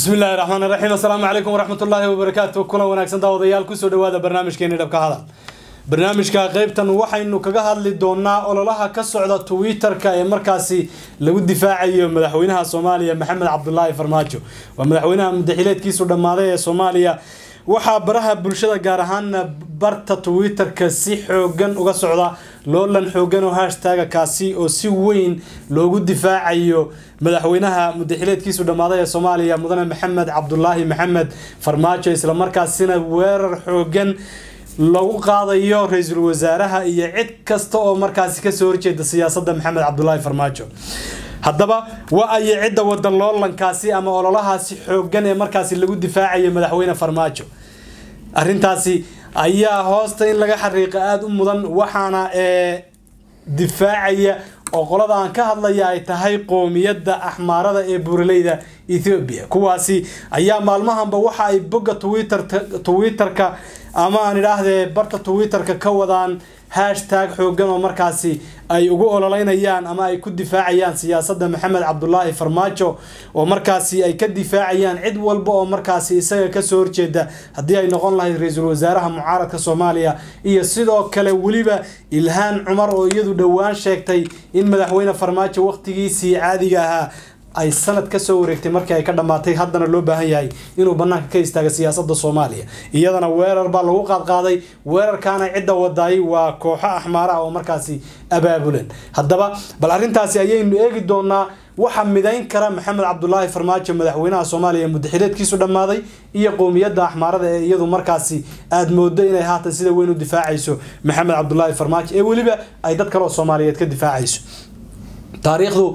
bismi illaahi raxmaan raxiim assalaamu calaykum waraxmat ullaahi wabarakaatu kulan wanaagsan daawadayaal kusoo dhawaada barnaamijkeeni dhabka hadal barnaamijka qeybtan waxaynu kaga hadli doonaa ololaha ka socda twitter-ka ee markaasi lagu difaacayo madaxweynaha soomaaliya maxamed cabdulaahi farmaajo waa madaxweynaha mudaxileedkiisu dhammaaday ee soomaaliya waxaa baraha bulshada gaar ahaana barta twitter-ka si xoogan uga socda loolan xoogan oo hashtaga kaasi oo si weyn loogu difaacayo madaxweynaha mudaxileedkiisu dhammaaday ee soomaaliya mudane maxamed cabdulaahi maxamed farmaajo islamarkaasina weerar xoogan lagu qaadayo ra-iisul wasaaraha iyo cid kasta oo markaasi kasoo horjeeda siyaasadda maxamed cabdulaahi farmaajo haddaba wa ayo cidda wada loolankaasi ama ololahaasi xoogan ee markaasi lagu difaacayo madaxweyne farmaajo arintaasi ayaa hoosta in laga xariiqa aada u mudan waxaana ee difaacaya oo qolada aan ka hadlaya ay tahay qoomiyadda axmaarada ee buuraleyda ethoobia kuwaasi ayaa maalmahanba waxa ay bogga twitter twitter-ka ama aan idhaahdee barta twitter-ka ka wadaan hashtag xoogan oo markaasi ay ugu ololeynayaan ama ay ku difaacayaan siyaasadda maxamed cabdulaahi farmaajo oo markaasi ay ka difaacayaan cid walba oo markaasi isaga kasoo horjeeda haddii ay noqon lahayd ra-iisul wasaaraha mucaaradka soomaaliya iyo sidoo kale weliba ilhaan cumar oo iyadu dhowaan sheegtay in madaxweyne farmaajo waqtigiisii caadiga ahaa ay sanad kasoo wareegtay markii ay ka dhammaatay haddana loo baahan yahay inuu banaanka ka istaaga siyaasada soomaaliya iyadana weerar baa lagu qaadqaaday weerarkaana cidda wadaay waa kooxo axmaara oo markaasi abaabulan haddaba bal arrintaasi ayaynu eegi doonaa waxa midayn kara maxamed cabdulaahi farmaajo madaxweynaha soomaaliya mudaxileedkiisu dhammaaday iyo qowmiyadda axmaarada ee iyadu markaasi aada moodo inay haatan sida weyn u difaacayso maxamed cabdulaahi farmaajo ee weliba ay dad kale oo soomaaliyeed ka difaacayso taariikhdu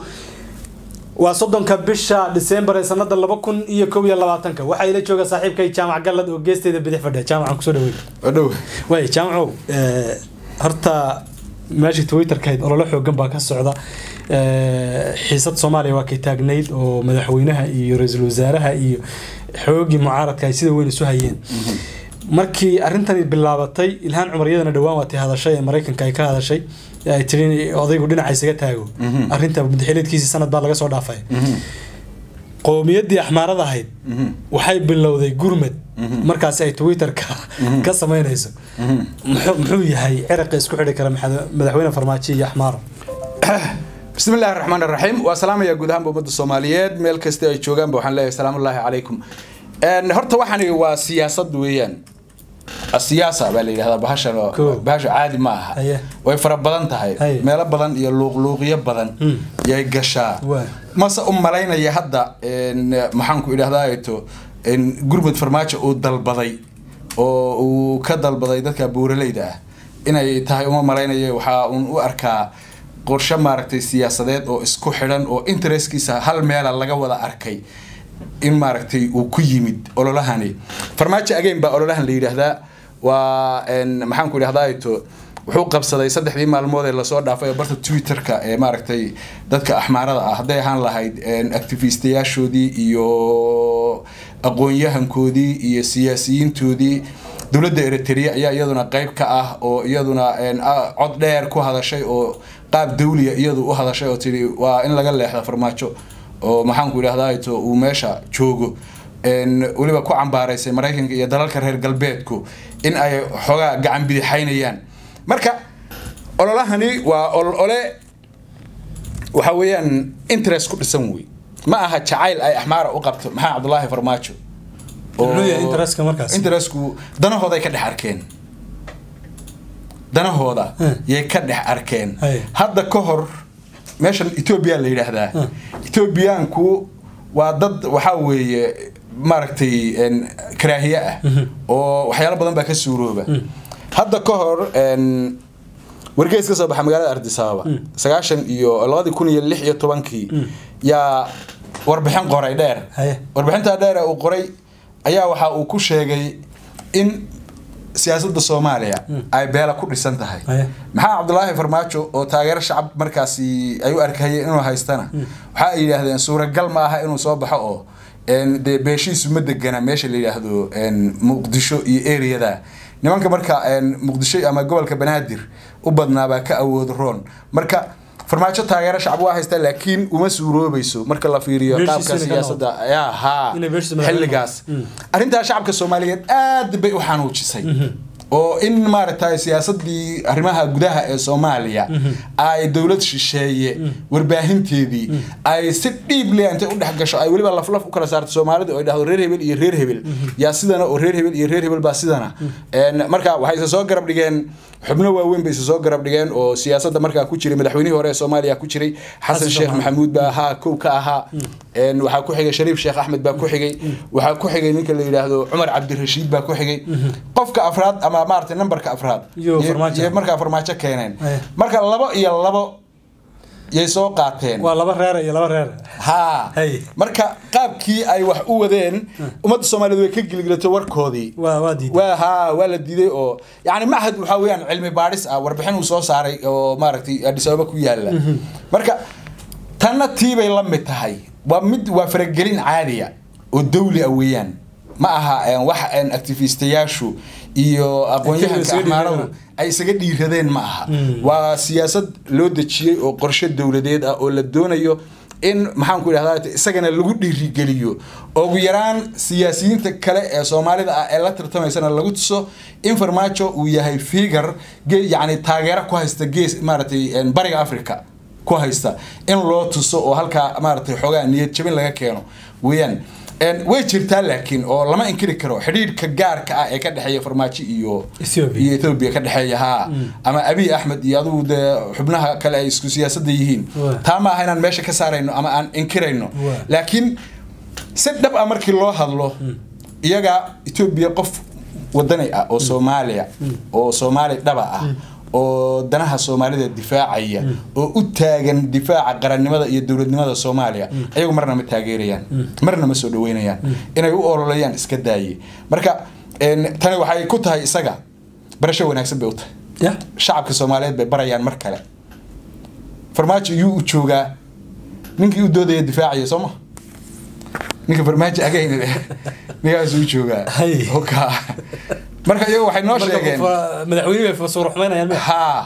waa soddonka bisha december ee sanada laba kun iyo kow iyo labaatanka waxaa ila jooga saaxiibkay jaamac gallad oo geesteeda bidix fadhiya jaamacan kusoo dhaweey dhow way jaamacow horta meeshii twitterkahayd ololo xoogan baa ka socda xiisad soomaaliya waa kay taagnayd oo madaxweynaha iyo ra-iisul wasaaraha iyo xoogii mucaaradka ay sida weyn isu hayeen markii arrintani bilaabatay ilhaan cumar iyadana dhowaan waatay hadashay ee maraykanka ay ka hadashay ay tiri odaygu dhinaca isaga taago arrinta mudaxileedkiisii sanad baa laga soo dhaafay qowmiyaddii axmaarada ahayd waxay bilowday gurmad markaasi ay twitter-ka ka sameynayso muxuu yahay ciraqa isku xidhi kara madaxweyne farmaajo iyo axmaaro bismi illaahi raxmaan raxiim waa salaamaya guud ahaanba ummadda soomaaliyeed meel kasta ay joogaanba waxaan leeyahay salaamullaahi calaykum horta waxani waa siyaasad weeyaan siyaasa baa la yidhahdaa bahashan bahasha caadi ma aha way fara badan tahay meelo badan iyo luuqluuqyo badan yay gashaa mase u malaynaya hadda maxaanku idhahdato gurmud farmaajo uu dalbaday oo uu ka dalbaday dadka buuraleyda ah inay tahay uma malaynaya waxaa uun u arkaa qorshe maaragtay siyaasadeed oo isku xidhan oo interestkiisa hal meela laga wada arkay in maaragtay uu ku yimid ololahani farmaajo again baa ololahan la yidhaahdaa waa maxaanku idhahdato wuxuu qabsaday saddexdii maalmood ee lasoo dhaafay barta twitter-ka ee maaragtay dadka axmaarada ah hadday ahaan lahayd activistayaashoodii iyo aqoon-yahankoodii iyo siyaasiyiintoodii dowladda eritrea ayaa iyaduna qeyb ka ah oo iyaduna cod dheer ku hadashay oo qaab dawliya iyadu u hadashay oo tii waa in laga leexda farmaajo oo maxaanku idhahdato uu meesha joogo weliba ku cambaaraysay maraykanka iyo dalalka reer galbeedku in ay xoogaa gacan bidixaynayaan marka ololahani waa olole waxa weeyaan interest ku dhisan wey ma aha jacayl ay axmaara u qabto maxaa cabdulaahi farmaajo interestku danahooday ka dhex arkeen danahooda yay ka dhex arkeen hadda ka hor meeshan etoobiya la yidhaahdaa etoobiyaanku waa dad waxaa weeye maaragtay karaahiye ah oo waxyaalo badan baa ka suurooba hadda ka hor wargeys ka soo baxa magaalada ardisababa sagaashan iyo labadii kun iyo lix iyo tobankii yaa warbixin qoray dheer warbixintaa dheer uu qoray ayaa waxa uu ku sheegay in siyaasadda soomaaliya ay beela ku dhisan tahay maxaa cabdulaahi farmaajo oo taageero shacab markaasi ay u arkayeen inuu haystana waxa ay yidhaahdeen suuragal ma aha inuu soo baxo oo dee beeshiisu ma degana meesha la yidhaahdo muqdisho iyo areada nimanka marka muqdisho ama gobolka banaadir u badnaabaa ka awood roon marka farmaajo taageero shacab waa haysta laakiin uma suuroobayso marka la fiiriyo Beeshiisa qaabka inay ka siyaasadda yaa haa Inay beeshiisa madaxweyne xilligaas arrintaa shacabka soomaaliyeed aad bay u xanuujisay oo in maaragtay siyaasadii arrimaha gudaha ee soomaaliya ay dowlad shisheeye warbaahinteedii ay si dhiib leh intay u dhex gasho ay weliba laflaf u kala saarto soomaalida oo ay dhahdo reer hebel iyo reer hebel yaa sidana oo reer hebel iyo reer hebel baa sidana Een, marka waxay isa soo garab dhigeen xubno waaweyn bay isa soo garab dhigeen oo siyaasadda markaa ku jiray madaxweynihii hore ee soomaaliya ku jiray xasan Xasan sheekh Maxamed. maxamuud baa ahaa kow ka ahaa Een, waxaa ku xigay shariif sheekh axmed baa ku xigay waxaa ku xigay ninka la yidhaahdo cumar cabdirashiid baa ku xigay qofka afraad ama maaragtay nambarka afraad Iyo yay- farmaajo. yay markaa farmaajo keeneen Aye. marka labo iyo labo yay soo qaateen waa laba reer iyo laba reer haa Hey. marka qaabkii ay wax u wadeen ummadda soomaaliyeed way ka gilgilatay warkoodii waa waa diiday waa haa waa la diiday oo yani mahad waxaa weeyaan cilmi baadhis ah warbixin uu soo saaray oo maaragtay Addis Ababa ku yaala marka tanna tiibay la mid tahay waa mid waa faragelin caadiya oo dawli ah weeyaan ma aha een, wax een, activistayaashu iyo aqoon-yahanka isaga axmaaradu dhiiradeen. ay isaga dhiiradeen ma aha waa siyaasad loo dejiyey oo qorshe dowladeed ah oo la doonayo in maxaan ku idhahdaa isagana lagu dhiirigeliyo oo ugu yaraan siyaasiyiinta kale ee soomaalida ah ee la tartamaysana lagu tuso in farmaajo uu yahay figar yani taageero ku haysta gees maaragtay een, bariga africa ku haysta in loo tuso oo halkaa maaragtay xoogaa niyad jabin laga keeno weeyaan Een, way jirtaa laakiin oo lama inkiri karo xidhiidhka gaarka ah ee ka dhexeeya farmaajo iyo Ethiopia. iyo Ethiopia ka dhexeeya haa ama Abiy Ahmed iyo adigu dee xubnaha kale ay isku siyaasadda yihiin Waa. taa ma aha inaan meesha ka saarayno ama aan inkirayno Waa. laakiin si dhab ah markii loo hadlo iyaga Ethiopia qof wadani ah oo Soomaaliya oo Soomaali dhaba ah oo danaha Soomaalida difaacaya oo u taagan difaaca qarannimada iyo dowladnimada Soomaaliya ayagu marna ma taageerayaan marna ma soo dhaweynayaan inay u ololayaan iska daaye marka een, tani waxay ku tahay isaga barasho wanaagsan bay u tahay ya shacabka Soomaaliyeed bay barayaan mar kale farmaajo iyuu u joogaa ninkii u doodaya difaacaya soo ma ninka farmaajo agayn leh ninkaasuu u joogaa Hay. hoka marka iyagu waxay noo marka sheegeen fa- madaxweynuhu bay suura xumaynayaan miya haa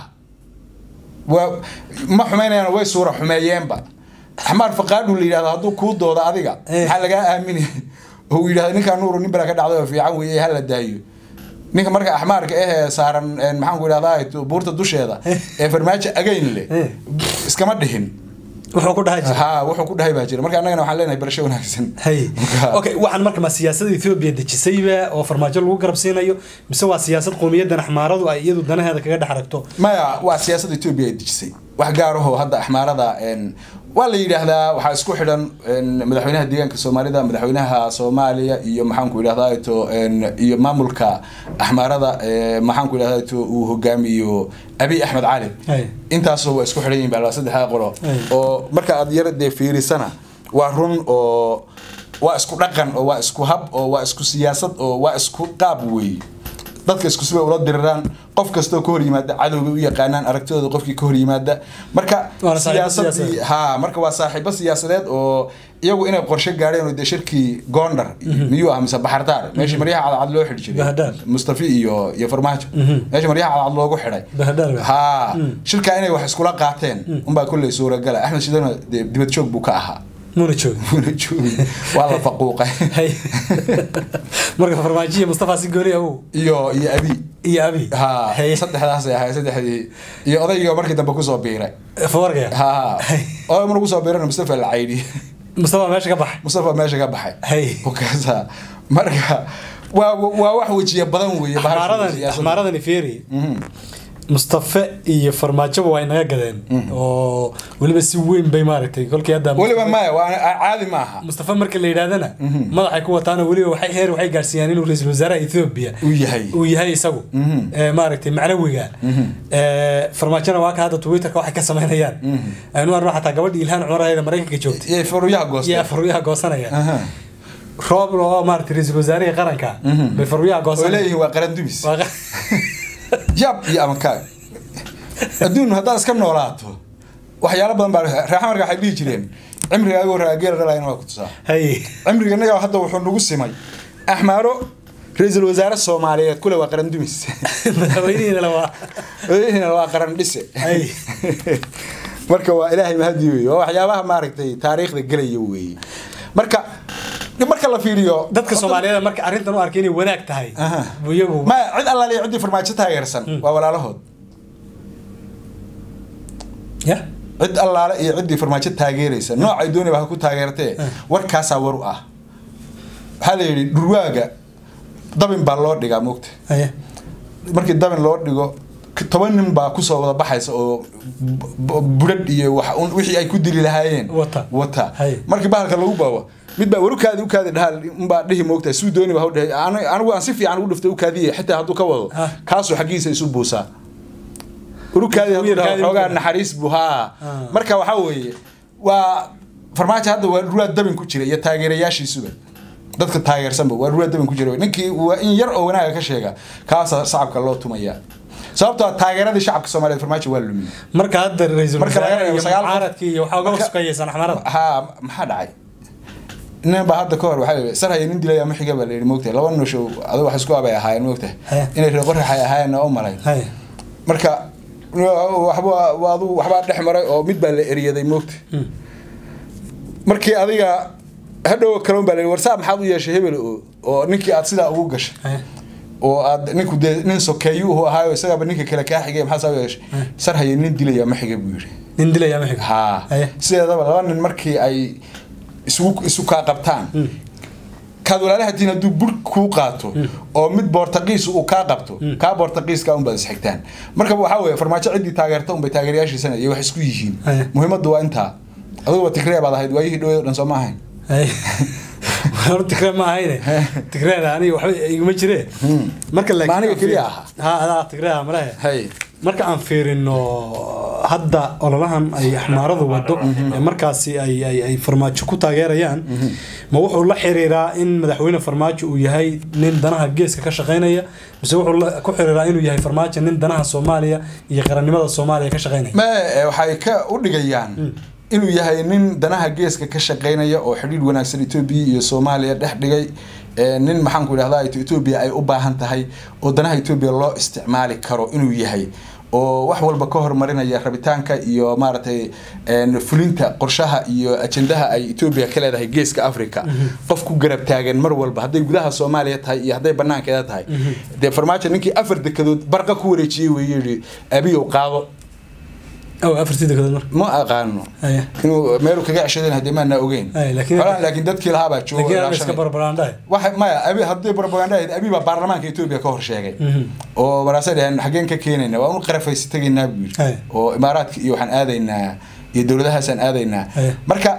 waa ma xumaynayaan way suura xumeeyeenba axmaar faqaadhu la yidhahdo hadduu kuu doodo adiga Eh. maxaa lagaa aamini oo uu yidhahdo ninkaa nuuru nin balaa ka dhacday oo fiican weeye hala daayo ninka marka axmaarka ahee saaran een, maxaan ku idhahdaa buurta dusheeda ee farmaajo agayn leh Eh. iskama dhihin wuxuu ku dhahay jira haa wuxuu ku dhahay baa jira marka annagana waxaan leenahay barasho wanaagsan hay Marka- okay waxaan marka ma siyaasadda Ethiopia dejisayba oo farmaajo lagu garab siinayo mise waa siyaasad qowmiyaddan axmaaradu ay iyadu danaheeda kaga dhex aragto maya waa siyaasadda etoobiya ay dejisay wax gaar ahoo hadda axmaarada een, waa la yidhaahdaa waxaa isku xidhan een, madaxweynaha deegaanka soomaalida madaxweynaha soomaaliya iyo maxaanku idhahdaa ito een, iyo maamulka axmaarada ee, maxaanku idhahdaa ito uu hogaamiyo abiy axmed cali Hey. intaasoo waa isku xidhan yihin baa saddexdaa qolo Hey. oo marka aad yara dee fiirisana waa run oo waa isku dhaqan oo waa isku hab oo waa isku siyaasad oo waa isku qaab weeye dadka isku sibay ula diriraan qof kastoo ka hor yimaada cadowga u yaqaanaan aragtidooda qofkii ka hor yimaada marka Waana saaxiibo siyaasadii siyaasadeed. ha marka waa saaxiibo siyaasadeed oo iyagu inay qorshe gaadheen oo dee shirkii gondar miyuu ah mise baxardaar meeshii maryaha cadcad loo xidhi jiray Bahadaar. mustafi iyo iyo farmaajo meeshii maryaha cadcad loogu xidhay Bahadaar ba. ha shirkaa inay wax iskula qaateen unbaa kolley suuragala axmed shidana dee dibad joog buu ka ahaa muna joogin wuuna joogin waa la faquuqay hay marka farmaajo iyo mustafa si gooni awow iyo iyo abi iyo abi ha hay saddexdaasay ahay saddexdii iyo odayga markii dambe kusoo biiray fawargaya ha Hay. oday mar kusoo biirana mustafa la caydi mustafa meesha ka baxay mustafa meesha ka baxay Hay. okaasa marka waa waa wax wejiya badan weeye bahasha axmaaradani siyaasadda. axmaaradani fiiri Mhm. mustafe iyo farmaajoba waa inaga gadeen oo weliba si weyn bay maaragtay kolkii hadda weliba maya waa caadi maaha mustafa marka la yidhaahdana madaxay ku wataana weliba waxay heer waxay gaarsiiyaan inuu ra-iisul wasaaraha ethiopia uu yahay uu yahay isagu ee maaragtay macnawiga ee farmaajona waa ka hadda twitterka waxay ka samaynayaan aynu arno xataa gabadhii ilhaan cumar aheeda maraykanka joogtay iyo faruyaha goosta iyo farwiyaha goosanaya Aha. roob oo maaragtay ra-iisul wasaarihii qaranka bay farwiyaha oo goosanaya leeyihiin waa qaran dumis Waa qa- yab iyo amankaag adduun haddaad iska noolaato waxyaalo badan baa reexa marka waxay dhihi jireen cimriga agoo raageela dhalayna waa ku tusaa hay cimriga innaga hadda wuxuu nagu simay axmaaro ra-iisul wasaare soomaaliyeed kule waa qaran dumis madaxweynihiina waa Odayihiina waa qaran dhise Ay. marka waa ilaahay mahadi wey waa waxyaabaha maaragtay taariikhda gelaya weeye marka marka la fiiriyo dadka soomaaliyeed marka arrintan u arkay inay wanaag tahay Aha. buu iyagu ma cid allaaliya ciddii farmaajo taageersan waa walaalahood ya cid allaale iyo ciddii farmaajo taageeraysa noocay doonayba ha ku taageertee warkaasaa war u ah waxaa la yidhi dhurwaaga dabin baa loo dhigaa moogta haye markii dabin loo dhigo k- toban nin baa kusoo wada baxaysa oo b- b- budhadh iyo wax un- wixii ay ku dili lahaayeen Wata. wata Hay. markii bahalka lagu baawo mid baa war ukaadi ukaadi dhahaa unbaa dhihi moogtahay suu dooni baa hawdhehe Ani- anigu aan si fiican ugu dhiftay ukaadiye xitaa hadduu ka wado Ah. kaasuu xaggiisa isu buusaa urukaadi hadduu dhaho Urukaadi, xoogaa urukaadi. naxariis buu haa Ah. marka waxaa weeye waa farmaajo hadda waa ruwaad dabin ku jira iyo taageerayaashiisuba dadka taageersanba waa ruwaad dabin ku jira ninkii waa in yar oo wanaaga ka sheega kaasa shacabka loo tumaya sababtoo ah taageeradii shacabka soomaaliyeed farmaajo waa lumin marka hadda ra-iisul Marka laga wasaare reebo iyo sagaal qof- mucaaradkii iyo waxaa uga Marka- sukayeysan axmarada haa maxaa dhacay nin baa hadda ka hor waxaa yidhi sar haya nin dilaya ma xiga baa la yidhi moogtahay laba noshow adigu wax isku abay ahaayeen moogtahay Haya. inay reer qoraxay ahaayeen oo u malayn haye marka waxba waa adigu waxbaa dhex maray oo mid baa la eriyaday moogta Mm. markii adiga hadhow kaloon baa la yidhi warsaa maxaad u yeeshay hebel oo oo ninkii aad sidaa ugu gashay haye oo aad ninku dee nin sokeeyuhu ahaayo isagaaba ninka kale kaa xigay maxaa saa u yeeshay sar haya nin dilaya ma xiga buu yidhi nin dilaya ma xiga haa haye sideedaba laba nin markii ay isugu isu kaa qabtaan kaad walaalahatiin hadduu bur kuu qaato oo mid boortaqiis uu kaa qabto kaa boortaqiiska unbaad isxigtaan marka waxaa weeye farmaajo ciddii taageerta unbay taageerayaashiisana iyo wax isku yihiin Aye. muhiimaddu waa intaa aduguba tigree baad ahayd waayihii dhaweed o dhan soo ma ahayn haye hor tigree ma ahayne tigreeda aniga waxba iguma jire marka laakiin Ma aniga aan keliya fiir- aha? ha adaa tigreeda malehe hay marka aan fiirino hadda ololahan ay axmaaradu wado ee markaasi ay ay ay farmaajo ku taageerayaan ma wuxuu la xiriiraa in madaxweyne farmaajo uu yahay nin danaha geeska ka shaqaynaya mise wuxuu la- ku xiriiraa inuu yahay farmaajo nin danaha soomaaliya iyo qarannimada soomaaliya ka shaqaynaya ma eh, waxay ka u dhigayaan inuu yahay nin danaha geeska ka shaqaynaya oo xidhiidh wanaagsan etoobiya iyo soomaaliya dhex dhigay eh, nin maxaanku idhahdaa etoobiya ay u baahan tahay oo danaha etoobiya loo isticmaali karo inuu yahay oo wax walba ka hormarinaya rabitaanka iyo maaragtay een, fulinta qorshaha iyo ajendaha ay etoobiya ka leedahay geeska africa qof ku garab taagan mar walba hadday gudaha soomaaliya tahay iyo hadday banaankeeda tahay dee farmaajo ninkii afar dekedood barqa ku wareejiyey weeye yidhi abiyow qaado aw afartii degadood marka ma aqaano Haya. inuu meelu kaga ceshadeen haddii maana ogeyn Ay, laakiin- Xoolahan laakiin dadkii lahaabaa jooga laakiin aan ilaashanaya. iska barbaraandhahay waxa maya abi haddii propaganda ahayd abi baa baarlamaanka etoobiya ka hor sheegay oo maraasay dhaheen xaggeen ka keenayna waa unu qarafaysi tegaynaa buu yidhi Ay. oo imaaraadka iyo waxaan aadaynaa iyo dowladahaasaan aadaynaa Ay. marka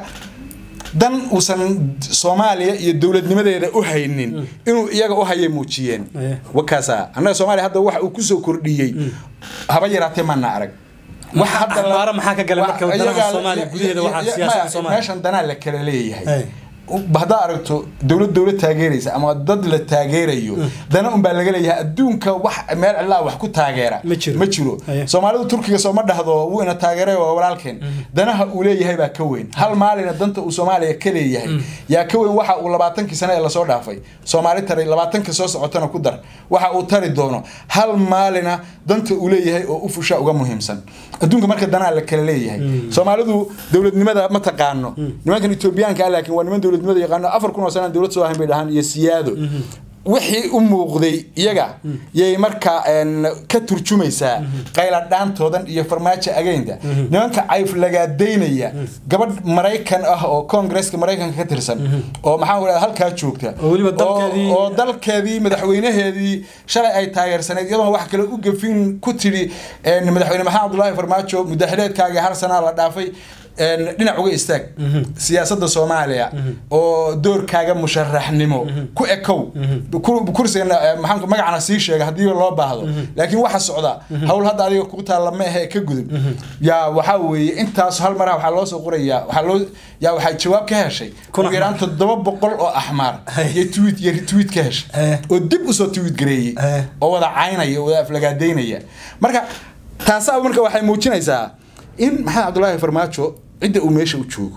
dan uusan soomaaliya iyo dowladnimadeeda u haynin inuu iyaga u hayay muujiyeen Ay. wakaasa annaga soomaaliya hadda waxa uu kusoo kordhiyey haba yaraatee maana arag wax hadda la- Axmaaro maxaa ka galay marka wa- wadanaha iyagaa- Soomaaliya gudaheeda waxaa ya- siyaasadda maya, Soomaaliya? meeshan danaa la kala leeyahay Ay. haddaa aragto dowlad dowlad taageeraysa ama dad la taageerayo dana unbaa laga leeyahay adduunka wax meel cilaa wax ku taageera Ma jiro. ma jiro Aye. soomaalidu turkiga sooma dhahdo wuu ina taageeray waa walaalkeen danaha uu leeyahay baa ka weyn hal maalina danta uu soomaaliya ka leeyahay yaa ka weyn waxa uu labaatankii sane ee lasoo dhaafay soomaali taray labaatanka soo socotana ku dar waxa uu tari doono hal maalina danta uu leeyahay oo u fusha uga muhiimsan adduunka marka danaa la kala leeyahay soomaalidu dowladnimada ma taqaano nimankan etoobiyaanka ah laakiin waa niman dowladnimada yaqaano afar kun oo sanaan dowlad soo ahayn bay dhahaan iyo siyaado wixii u muuqday iyaga yay markaa een, ka turjumaysaa qayladhaantoodan iyo farmaajo ageynta nimanka cayflagaadaynaya gabadh maraykan ah oo koongreska maraykanka ka tirsan oo maxaa ku dhahda halkaa joogta Oo weliba oo- dalkeedii- oo dalkeedii madaxweynaheedii shalay ay taageersaneyd iyadoona wax kale u gafin ku tidhi een, madaxweyne maxamed abdullaahi farmaajo mudaxileedkaagii hal sanaa la dhaafay een, dhinac uga istaag siyaasadda soomaaliya oo doorkaaga musharaxnimo ku ekow Kur- kursigana eh, maxaan magacana sii sheega haddii loo baahdo laakiin waxa socda hawl hadda adiga kugu taalla ma ahe ka gudub yaa waxaa weeye intaas hal maraha waxaa loo soo qorayaa waxaa loo yaa waxay jawaab ka heshay Kun ugu yaraan toddoba boqol oo axmaar Hey. iyo tweet iyo retweet ka heshay Eh. oo dib usoo tweet gareeyey Eh. oo wada caynaya oo wada aflagaadaynaya marka taasaa marka waxay muujinaysaa in maxamed cabdulaahi farmaajo cidda uu meesha u joogo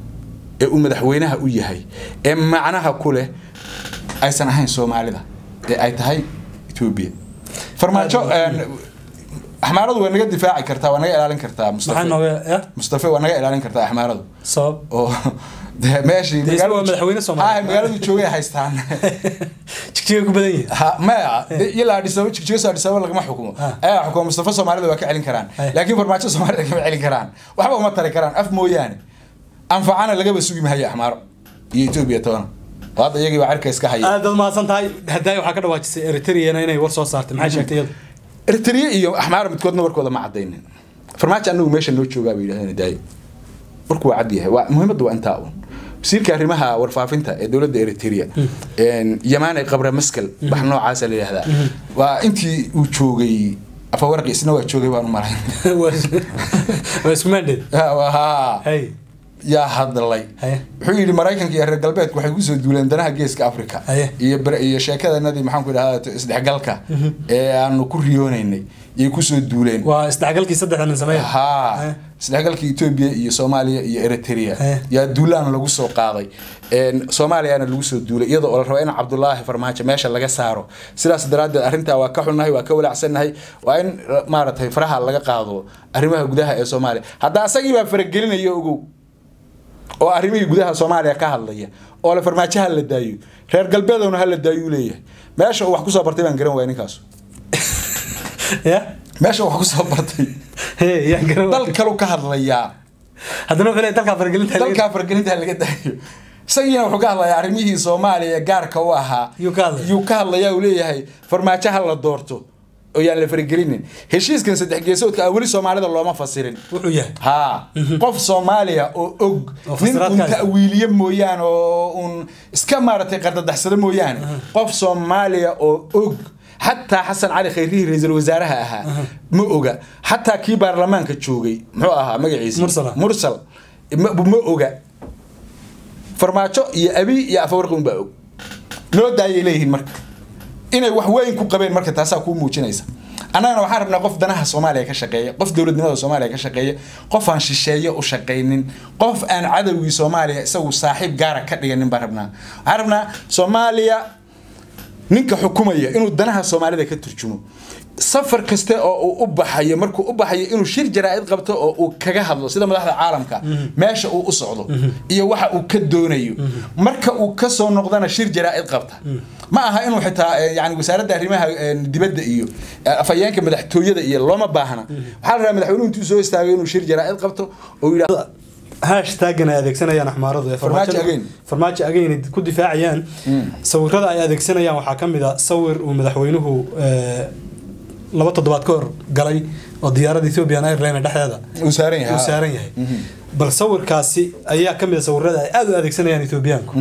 ee uu madaxweynaha u yahay ee macnaha ku leh aysan ahayn soomaalida ee ay tahay etoobiya farmaajo een, axmaaradu waa naga difaaci kartaa waa naga ilaalin kartaa maxaa mustafa nooga ya mustafa waa naga ilaalin kartaa axmaaradu sabab oo dee meeshii Dee isagoo madaxweyne Soomaaliya. Ha, magaaladu joogay haystaan jigjiga ku badan yihin Ha, maya de- ilaa adhisaba jigjigaso adhisaba lagama xukumo Ha. ayaa xukumo mustafa soomaalida waa ka celin karaan Hay. laakiin farmaajo soomaalida kama celin karaan waxba uma tari karaan af mooyaane anfacana lagaba sugi mahaya axmaaro iyo etoobiya toona oo hadda iyagii baa cirka iska haya aad baad mahadsan tahay haddaay waxaa ka dhawaajisay eritreana inay war soo saartay maxay sheegtay iyadu eritrea iyo axmaaro midkoodna warkooda ma cadaynin farmaajo anagu meesha noo joogaa bay yidhahdeen daayo warku waa cad yahay waa muhiimadda waa intaa un wasiirka arrimaha warfaafinta ee dowladda eritrea yamaane qabre maskal wax noocaasa la yidhahdaa waa intii uu joogay afawarqi isna waa joogay baan u malayn waa isku maandheed ha hay yaa hadlay Haye. wuxuu yidhi maraykanka iyo reer galbeedku waxay kusoo duuleen danaha geeska africa Haye. iyo bar- iyo sheekadanadii maxaan ku idhahdaa isdhexgalka ee aanu ku riyoonaynay yay kusoo duuleen waa isdhexgalkii saddexda nin sameeya haa Haye. isdhexgalka etoobiya iyo soomaaliya iyo eritrea Haye. yaa duulaan lagu soo qaaday Een, soomaaliyana lagu soo duulay iyadoo oo la rabo in cabdulaahi farmaajo meesha laga saaro sidaas daraaddeed arrintaa waa ka xunnahay waa ka walaacsannahay waa in maaragtay faraha laga qaado arrimaha gudaha ee soomaaliya hadda asagii baa faragelinaya ogow oo arrimihii gudaha soomaaliya ka hadlaya oo le farmaajo ha la daayo reer galbeedowna ha la daayuu leeyahay meesha uu wax kusoo bartay baan garan waaya ninkaas ya meesha uu wax kusoo bartay Hey, yaan garan dal kalu ka hadlayaa haddana wuxuu leeyahay dalkaa faragelinta dalkaa fargelinta laga daayo isagiina wuxuu ka hadlayaa arrimihii soomaaliya ee gaarka u ahaa Yuu ka hadlaya. yuu ka hadlayaa uu leeyahay farmaajo ha la doorto oo yaan la faragelinin heshiiskan saddex geesoodka ah weli soomaalida looma fasirin wuxuu yahay haa qof soomaaliya oo og Oo nin fasiraad un ka haysta. ta'wiiliye mooyaane oo un iska maaragtay qardadaxsado mooyaane qof soomaaliya oo og xataa xasan cali khayrihii ra-iisul wasaaraha ahaa ma oga xataa kii baarlamaanka joogay muxuu ahaa magaciisa Mursal. mursal ma, ma oga farmaajo iyo abi iyo afawarqi unbaa og loo daayay leeyihiin marka inay wax weyn ku qabeen marka taasaa kuu muujinaysa annagana waxaan rabnaa qof danaha soomaaliya ka shaqeeya qof dowladnimada soomaaliya ka shaqeeya qof aan shisheeye u shaqaynin qof aan cadowgii soomaaliya isagu saaxiib gaara ka dhiganin baan rabnaa waxaan rabnaa soomaaliya ninka xukumaya inuu danaha soomaalida ka turjumo safar kaste oo uu u baxayo markuu u baxayo inuu shir jaraa'id qabto oo uu kaga hadlo sida madaxda caalamka meesha uu u socdo iyo waxa uu ka doonayo marka uu kasoo noqdana shir jaraa'id qabta ma aha inuu xitaa eh, yani wasaaradda arrimaha eh, dibadda iyo eh, afhayeenka madaxtooyada iyo looma baahna waxaa la rabaa madaxweynuhu intuu soo istaagay inuu shir jaraa'id qabto oo yidhahdo hashtaggan ay adeegsanayaan axmaaradu ee Farmaajo farmaajo- again. farmaajo again ay ku difaacayaan sawirada ay adeegsanayaan waxaa ka mid a sawir uu madaxweynuhu eh, laba toddobaad ka hor galay oo diyaaradda ethiopian airline dhexdeeda uu saaran yahay uu saaran yahay bal sawirkaasi ayaa ka mid a sawirada ay aada u adeegsanayaan ethiobiyaanku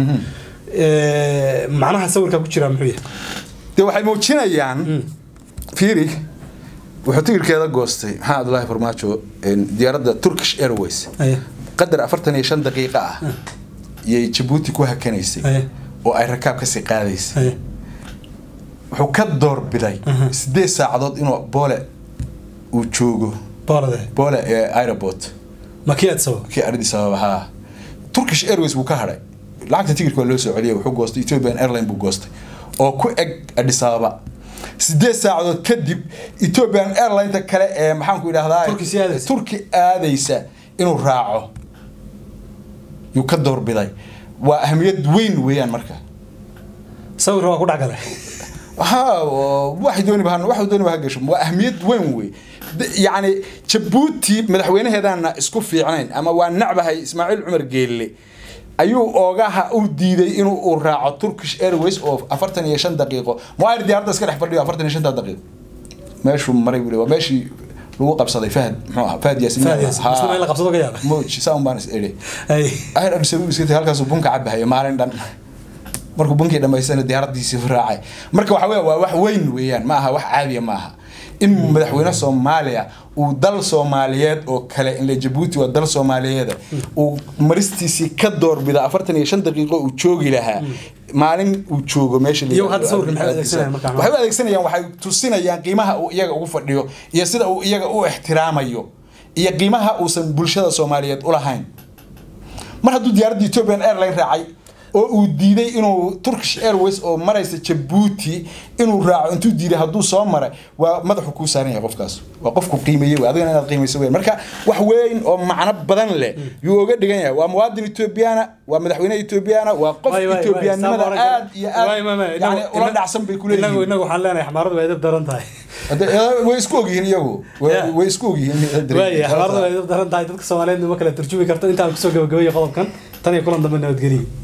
Eh, macnaha sawirkaa ku jira muxuu yahay dee waxay muujinayaan fiiri wuxuu tigirkeeda goostay maxaa abdullaahi farmaajo een, diyaaradda turkish airways Aye. qadar afartan iyo shan daqiiqo ah yay jabuuti ku hakanaysay Aye. oo ay rakaab kasii qaadaysay Aye. wuxuu ka doorbiday sideed saacadood inuu boole uu joogo boolade boole ee aeroport makii aad sabab kii ardis ababa haa turkish airways buu ka hadhay lacagta tigirka waa loo soo celiyay wuxuu goostay ethiopian airline buu goostay oo ku eg adis ababa sideed saacadood kadib ethiopian airlineta kale ee maxaanku idhahdaa Turki sii aadaysa. turki aadaysa inuu raaco yuu ka doorbiday waa ahmiyad weyn weeyaan marka sawirka waa ku dhexgalay ها واحد دوني بهان واحد دوني بهاجش واهميه وين وي يعني جبوتي مدحوينهedana isku fiicnayn ama waa nacbahay Ismaaciil Umar Geelle ayuu oogaha u diiday inuu u raaco Turkish Airways oo 45 daqiiqo muwaar diyaaradda iska dhex fadhiyo 45 daqiiqo meeshuu maray wili waa meeshii lagu qabsaday Fahad muxuu ahaa Fahad Yaasin Fahad Yaasin. Isna in la qabsado ka yaaba. mooji saan baan is eri Ay. ahir absabu iska halkaas uu bunka cabahay maalin dhan markuu bunkii dhamaystana diyaaradiisii u raacay marka waxa weeye waa wax weyn weeyaan ma aha wax caadiya ma aha in madaxweyne soomaaliya uu dal soomaaliyeed oo kale inle jabuuti waa dal soomaaliyeed uu maristiisii ka doorbida afartan iyo shan daqiiqo uu joogi lahaa maalin uu joogo meesha la Iyagu yiraahdo hadda sawirkan maxay adeegsanayaan markaa? waxay u adeegsanayaan waxay tusinayaan qiimaha uu iyaga ugu fadhiyo iyo sida uu iyaga u ixtiraamayo iyo qiimaha uusan bulshada soomaaliyeed u lahayn mar hadduu diyaaradda ethiopian airline raacay oo uu diiday inuu turkish airways oo maraysa jabuuti inuu raaco intuu diiday hadduu soo maray waa madaxu kuu saaran yahay qofkaas waa qofku qiimeeyey wey adigana inaad qiimeyso weyn marka wax weyn oo macno badan leh yuu oga dhigan yahay waa muwaadin ethoobiyaana waa madaxweyne ethoobiyaana waa qof Way, way, way, ethoobiyaanimada saab aad iyo aad Way, way, way, yani inagu- ula inagu- dhacsan bay inagu kuleeyihiin inagu waxaan leenahay xamaaradu way edab daran tahay Hadda, eh, way isku ogyihiin iyagu Way- Yeah. way isku ogyihiin waaya xamaaradu way edab daran tahay dadka soomaaliyeed ma kala turjumi karto intaan kusoo gabagabeeyo qodobkan tan iyo kulan dambe nabadgeliyo